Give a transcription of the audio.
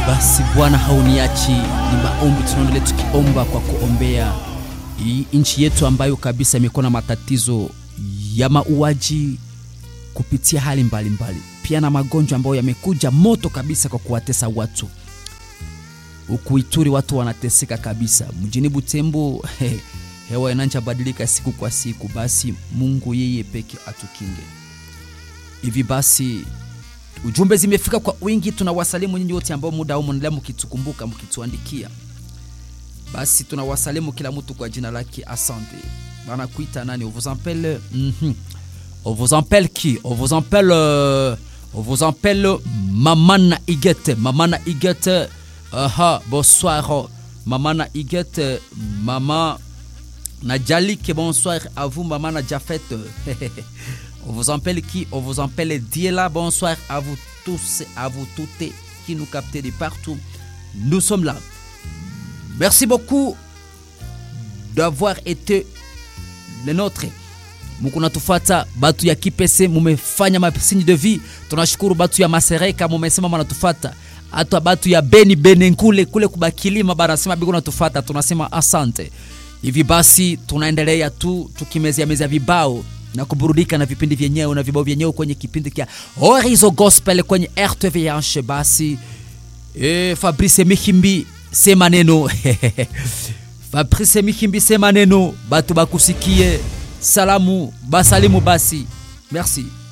Basi Bwana hauniachi, ni maombi tunaendelea tukiomba kwa kuombea hii nchi yetu ambayo kabisa imekuwa na matatizo ya mauaji kupitia hali mbalimbali mbali. Pia na magonjwa ambayo yamekuja moto kabisa kwa kuwatesa watu. Huku Ituri watu wanateseka kabisa, mjini Butembo he, hewa inanja badilika siku kwa siku. Basi Mungu yeye peke atukinge. Hivi basi ujumbe zimefika kwa wingi, tunawasalimu nyinyi wote ambao muda huu mnaendelea mkitukumbuka mkituandikia. Basi tunawasalimu kila mtu kwa jina lake. Asante bana. Kuita nani? On vous appelle mm -hmm. On vous appelle qui? On vous appelle euh, on vous appelle Mamana Igete. Mamana Igete. Aha, bonsoir Mamana Igete. Maman Nadjalik, bonsoir à vous Maman Nadjafet. On vous appelle qui On vous appelle Diela. Bonsoir à vous tous, à vous toutes qui nous captez de partout. Nous sommes là. Merci beaucoup d'avoir été le nôtre. Muko natufata batu ya Kipese, mumefanya masinyi de vie. Tunashukuru batu ya Masereka, mumesema mnatufata. Hata batu ya Beni Benenkule kule kubakilima banasema biko natufata, tunasema asante. Hivi basi tunaendelea tu tukimezea mezea vibao na kuburudika na vipindi vyenyewe na vibao vyenyewe kwenye kipindi kia Horizon Gospel kwenye RTVH. Basi e, Fabrice Mihimbi sema neno Fabrice Mihimbi sema neno, batu bakusikie salamu basalimu basi, merci.